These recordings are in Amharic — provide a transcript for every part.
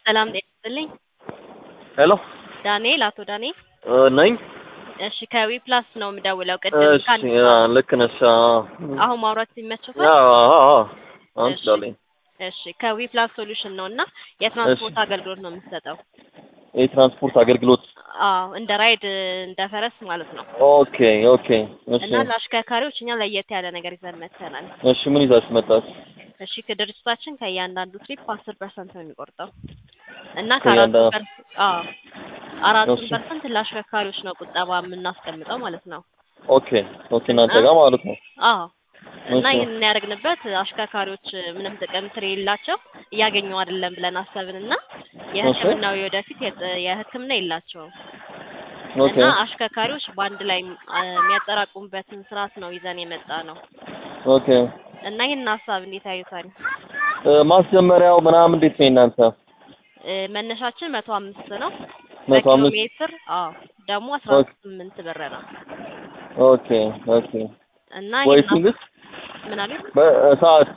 ሰላም ጤና ይስጥልኝ። ሄሎ ዳንኤል አቶ ዳንኤል እ ነኝ። እሺ ከዊ ፕላስ ነው የምደውለው። ቅድም እሺ ካል አ፣ ልክ ነሽ። አዎ አሁን ማውራት ሲመችዎታል? አዎ አዎ አሁን እሺ። ትችላለኝ። እሺ ከዊ ፕላስ ሶሉሽን ነው እና የትራንስፖርት አገልግሎት ነው የምንሰጠው። የትራንስፖርት አገልግሎት አዎ እንደ ራይድ እንደ ፈረስ ማለት ነው። ኦኬ ኦኬ። እሺ እና ለአሽከርካሪዎች እኛ ለየት ያለ ነገር ይዘን መጥተናል። እሺ ምን ይዛችሁ መጣችሁ? እሺ ከድርጅታችን ከእያንዳንዱ ትሪፕ አስር ፐርሰንት ነው የሚቆርጠው እና ከእያንዳንዱ- ከአራቱ ፐርሰንት አዎ አራቱን እሺ። ፐርሰንት ለአሽከርካሪዎች ነው ቁጠባ የምናስቀምጠው ማለት ነው። ኦኬ ኦኬ። እናንተ ጋር ማለት ነው። አዎ እና እሺ። ይህንን ያደረግንበት አሽከርካሪዎች ምንም ጥቅም ስለሌላቸው እያገኙ አይደለም ብለን አሰብንና የሕክምናው ወደፊት የጥ- የሕክምና የላቸውም ኦኬ እና አሽከርካሪዎች በአንድ ላይ አ፣ የሚያጠራቅሙበትን ስርዓት ነው ይዘን የመጣ ነው ኦኬ። እና ይህን ሀሳብ እንዴት ያዩታል? እ፣ ማስጀመሪያው ምናምን እንዴት ነው እናንተ? እ፣ መነሻችን መቶ አምስት ነው መቶ በኪሎ አምስት ሜትር አዎ ደግሞ አስራ ኦኬ። ስምንት ብር ነው ኦኬ ኦኬ። እና ወይ ይህን ስንት ምን አሉኝ? በሰዓት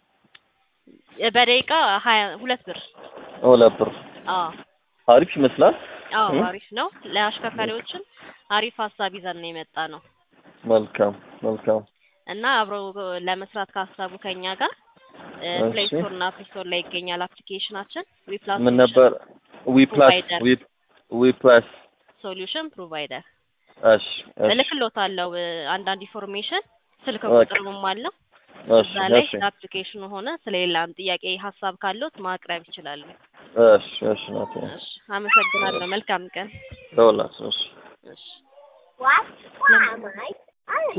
በደቂቃ ሀያ ሁለት ብር ሁለት ብር አዎ አሪፍ ይመስላል። አዎ እ? አሪፍ ነው። ለአሽከርካሪዎችም አሪፍ ሀሳብ ይዘን ነው የመጣ ነው መልካም መልካም። እና አብረው ለመስራት ካሰቡ ከኛ ጋር ፕሌይ እሺ። ስቶር እና አፕ ስቶር ላይ ይገኛል አፕሊኬሽናችን ዊፕላስ ምን ነበር? ዊ ፕላስ ፕሮቫይደር። ዊ ዊ ፕላስ ሶሉሽን ፕሮቫይደር እሺ እሺ እልክሎታለሁ እ፣ አንዳንድ ኢንፎርሜሽን ስልክ ኦኬ። ቁጥርም አለው እሺ እዛ ላይ እሺ ስለ አፕሊኬሽኑ ሆነ ስለሌላም ጥያቄ ሀሳብ ካለዎት ማቅረብ ይችላሉ። እሺ እሺ ናት እሺ አመሰግናለሁ። መልካም ቀን። ደውላችሁ እሺ እሺ What? Why am I?